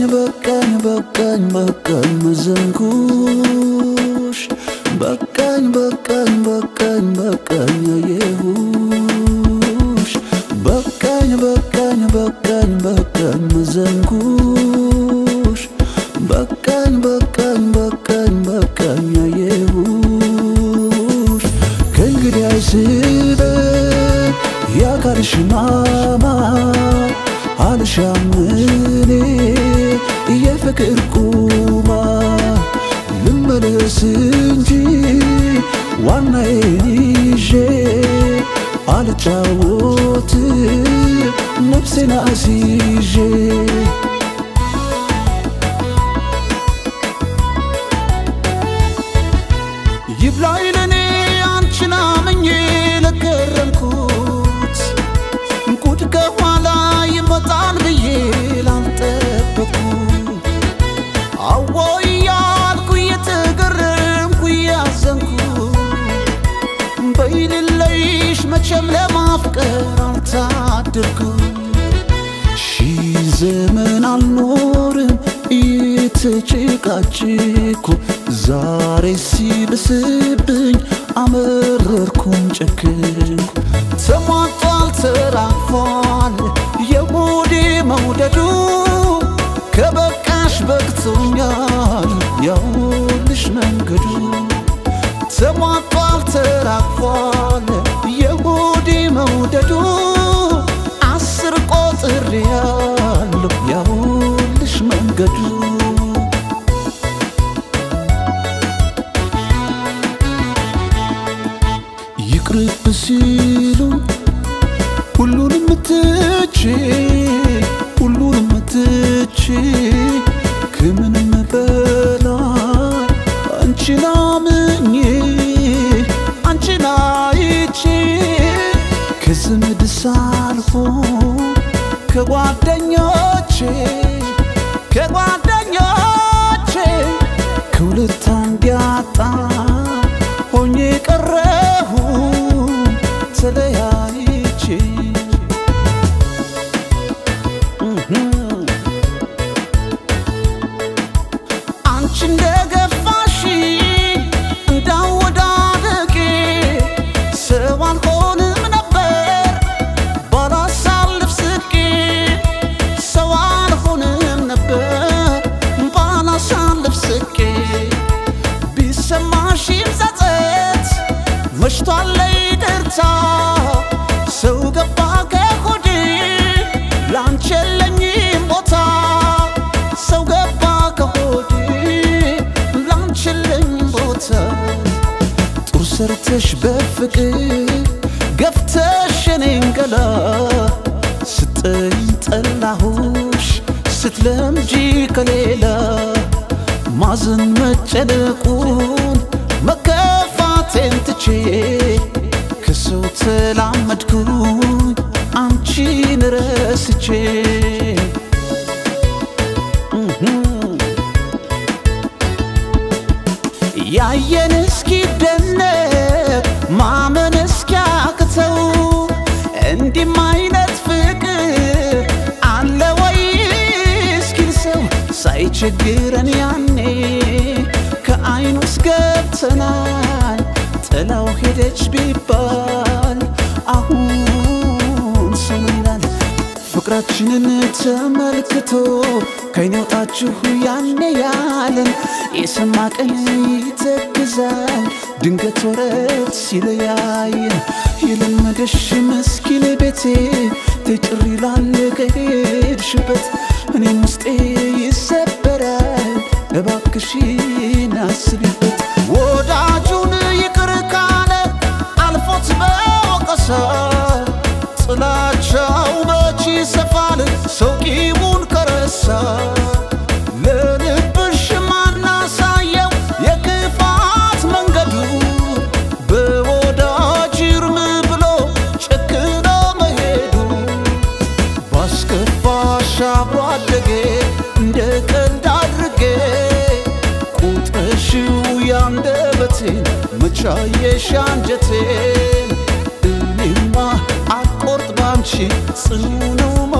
በቃኝ በቃኝ በቃኝ በቃኝ መዘንኩሽ በቃኝ በቃኝ በቃኝ በቃኝ አየሁሽ በቃኝ በቃኝ በቃኝ በቃኝ መዘንኩሽ በቃኝ በቃኝ በቃኝ በቃኝ አየሁሽ ከእንግዲህ አይስበኝ የአካልሽ ማማር አልሻም እኔ የፍቅር ቁማር ልመለስ እንጂ ዋናዬን ይዤ አልጫወት ነፍሴን አስይዤ ይብላኝ ለኔ አንቺን አምኜ ለከረምኩት ጉድ ከኋላ ይመጣል ብዬ ላልጠበቅኩ አዎ እያልኩ እየተገረምኩ እያዘንኩ በይልለይሽ መቼም ለማፍቀር አልታደልኩ ሺህ ዘመን አልኖርም እየተጨቃጨኩ ዛሬ ሲብስብኝ አመረርኩም ጨክንኩ ተሟጧል ተራግፏል የሆዴ መውደዱ ከበቃሽ በቅቶኛል ያውልሽ መንገዱ ተሟጧል ተራግፏል የሆዴ መውደዱ አስር ቆጥር ያለሁ ያውልሽ መንገዱ ይቅርብ ሲሉ ሁሉንም ትቼ ሁሉንም ትቼ ከምንም በላይ አንቺን አምኜ አንቺን አይቼ ከዘመድ ሳልሆን ከጓደኞቼ ከጓደኞቼ ከሁለት አንድ ያጣ ሆኜ ቀረሁ ተለያይቼ አንቺ እንደገፋሽ እንዳወዳደቄ ሰው አልሆንም ነበር ባላሳልፍ ስቄ ሰው አልሆንም ነበር ባላሳልፍ ስቄ ቢሰማሽም ጸጸት መሽቷል ይቅርታ ሰው ገባ ከሆዴ ላንቺ የለኝም ቦታ ሰው ገባ ከሆዴ ላንቺ የለኝም ቦታ ጡር ሰርተሽ በፍቅር ገፍተሽ የኔን ገላ ስጠኝ ጠላሁሽ ስትለምጂ ከሌላ ማዘን መጨነቁን መከፋቴን ትቼ ከሰው ተላመድኩኝ አንቺን ረስቼ ያየን እስኪደነቅ ማመን እስኪያቅተው እንዲህም አይነት ፍቅር አለ ወይ እስኪል ሰው ሳይቸግረን ያኔ ከአይን ውስጥ ገብተናል ጥላው ሄደች ቢባል አሁን ሰው ይላል ፍቅራችንን ተመልክቶ ከይን ያውጣችሁ ያኔ ያለን የሰማ ቀን ይተክዛል ድንገት ወረት ሲለያየን የለመደሽ መስኪን ቤቴ ትጭር ይላል ከሄድሽበት እኔም ውስጤ ይሰበራል እባክሽን አስቢበት ወዳጁን ይቅር ካለ አልፎት በወቀሳ ጥላቻው መች ይሰፋል ሰው ቂሙን ከረሳ ለልብሽ ማናሳየው የክፋት መንገዱ በወዳጅ እርም ብሎ ጨክኖ መሄዱ ባስከፋሽ አብሮ አደጌ እንደ ቀልድ አድርጌ ቁጥረሽው ያንደበቴን መቻየሽ አንጀቴን እኔማ አቆርጥ ባንቺ ጽኑ ነው